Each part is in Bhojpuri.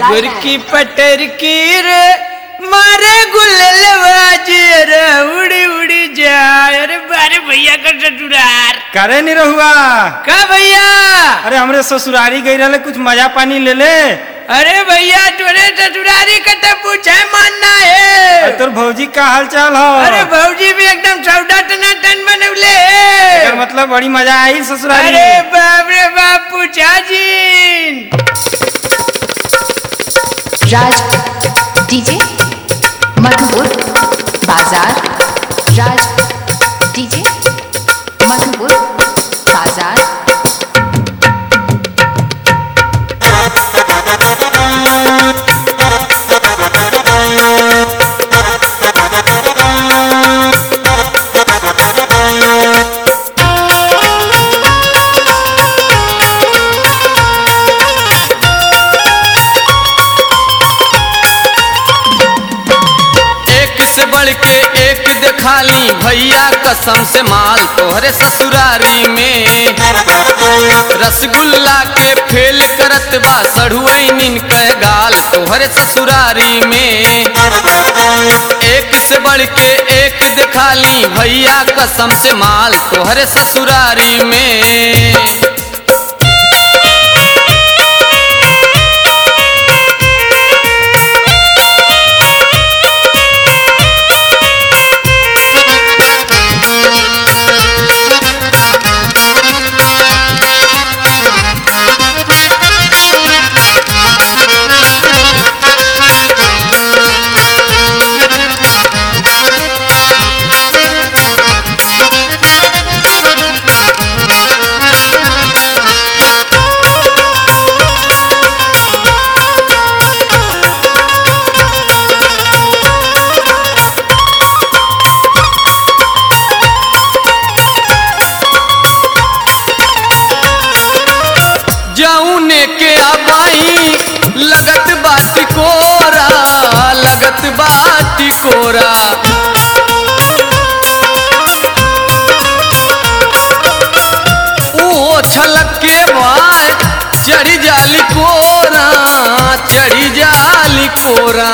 गुरकी पटर की रे मारे गुल्लवाज रे उड़ी उड़ी जाए अरे बारे भैया का टटुरार करे नहीं रहुआ का भैया अरे हमरे ससुरारी गई रहे कुछ मजा पानी ले ले अरे भैया तोरे टटुरारी का तो पूछे मानना अरे है तोर भौजी का हाल चाल हो अरे भौजी भी एकदम सौदा टना टन बनवले एकर है मतलब बड़ी मजा आई ससुरारी अरे बाप रे बाप पूछा जी राज डीजे मधुपुर बाजार राज डीजे मधुपुर बाजार एक से बढ़ के एक दिखाली भैया कसम से माल तोहरे ससुरारी में रसगुल्ला के फेल करत बा सढ़ुआइनिन कह गाल तोहरे ससुरारी में एक से बढ़ के एक दिखाली भैया कसम से माल तोहरे ससुरारी में जौने के अबाई लगत बाटी कोरा लगत बाटी कोरा ओ छलक के बाद चढ़ी जाली कोरा चढ़ी जाली कोरा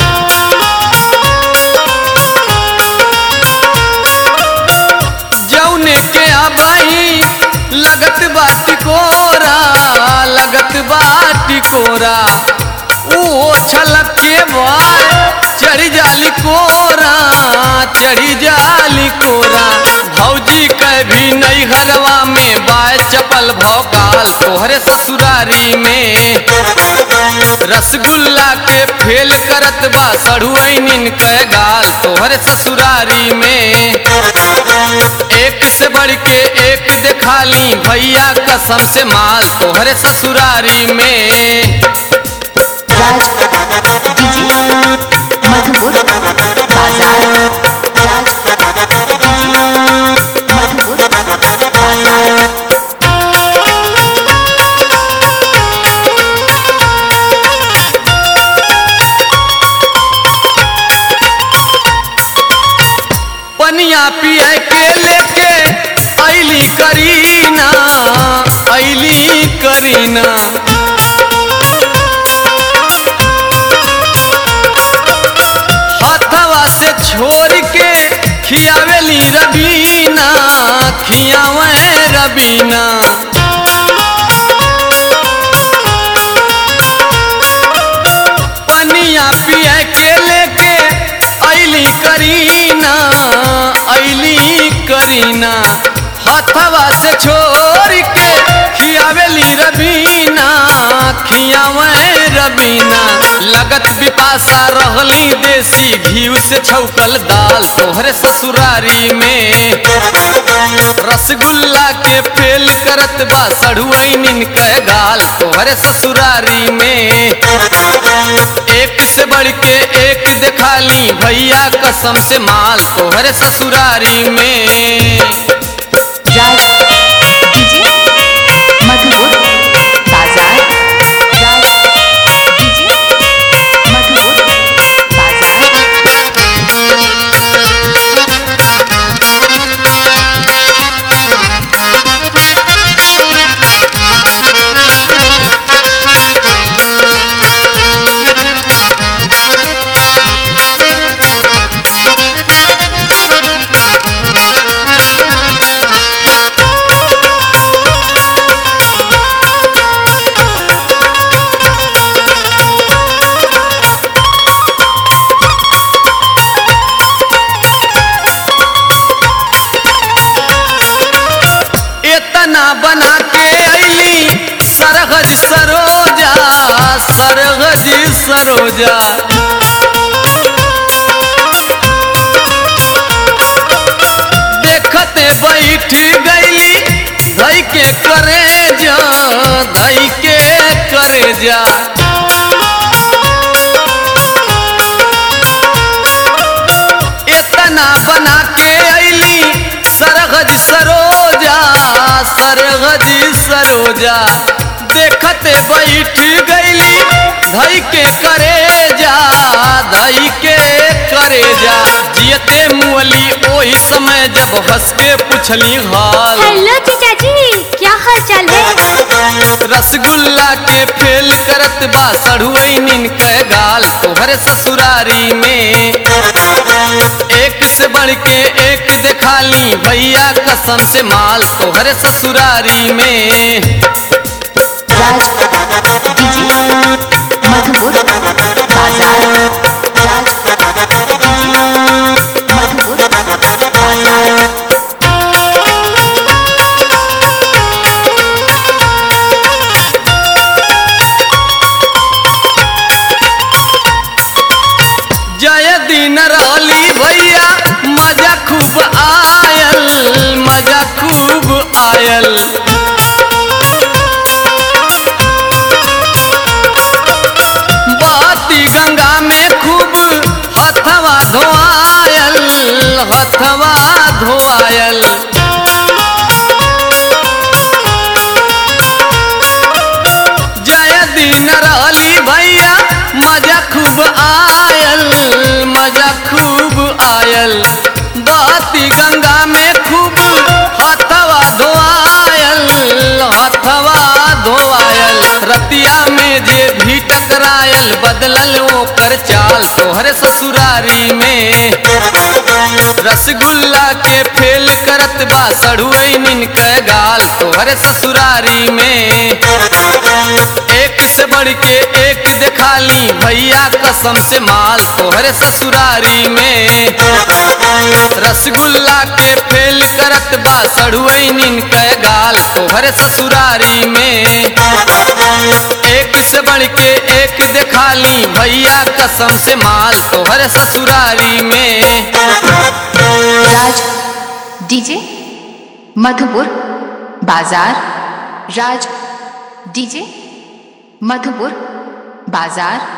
जौने के अबाई लगत बाटी कोरा लगत बाटी कोरा ओ छलक के बाद चढ़ी जाली कोरा चढ़ी जाली कोरा भौजी के भी नई घरवा में बाय चपल भौकाल तोहरे ससुरारी में रसगुल्ला के फेल करत बा सढ़ुआइनिन कह गाल तोहरे ससुरारी में एक से बढ़ के एक दिखाली भैया कसम से माल तोहरे ससुरारी में राज डीजे मधुपुर बाजार राज डीजे मधुपुर बाजार पनिया पिए के लेके ऐली करीना ऐली करीना हथवा से छोड़ के खियावेली रबीना खियावे रबीना पनिया पिए के लेके ऐली करीना ऐली करीना हथवा से छोड़ के खियावेली रबीना खियावे रबीना लगत बिपासा रहली देसी घी से छौकल दाल तोहरे ससुरारी में रसगुल्ला के फेल करत बा सढ़ुआइनिन कह गाल तोहरे ससुरारी में एक से बढ़ के एक दिखाली भैया कसम से माल तोहरे ससुरारी में राज डीजे मधुपुर बाजार राज डीजे मधुपुर बाजार इतना बना के अली सरहज सरोजा सरहज सरोजा देखते बैठ गईली धई के करे जा धई के करे जा इतना बना के अली सरगज सरोजा सरगज सरोजा देखते बैठ गईली धई के करे जा धई के करे जा जियते मुअली ओही समय जब हंस के पुछली हाल हेलो जीजा जी क्या हाल चाल है रसगुल्ला के फेल करत बा सढ़ुआइनिन के गाल तोहरे ससुरारी में एक से बढ़ के एक देखाली भैया कसम से माल तोहरे ससुरारी में राज डीजे मधुपुर बाजार राज डीजे मधुपुर बाजार जय दिन रहली भैया मजा खूब आयल मजा खूब आयल बाती गंगा में खूब हथवा धोआयल हथवा धोआयल जय दिन रहली भैया मजा खूब आयल मजा खूब आयल बाती गंगा में खूब हथवा धोआयल हथवा धोआयल रतिया में जे भी टकरायल बदलल ओकर चाल तोहरे ससुरारी में रसगुल्ला के फेल करत बा सढ़ुआइनिन के गाल तोहरे ससुरारी में एक से बढ़ के एक देखाली भैया कसम से माल तोहरे ससुरारी में रसगुल्ला के फेल करत बा सढ़ुआइनिन के गाल तोहरे ससुरारी में एक से बढ़ के एक देखाली भैया कसम से माल तोहरे ससुरारी में राज डीजे मधुपुर बाजार राज डीजे मधुपुर बाजार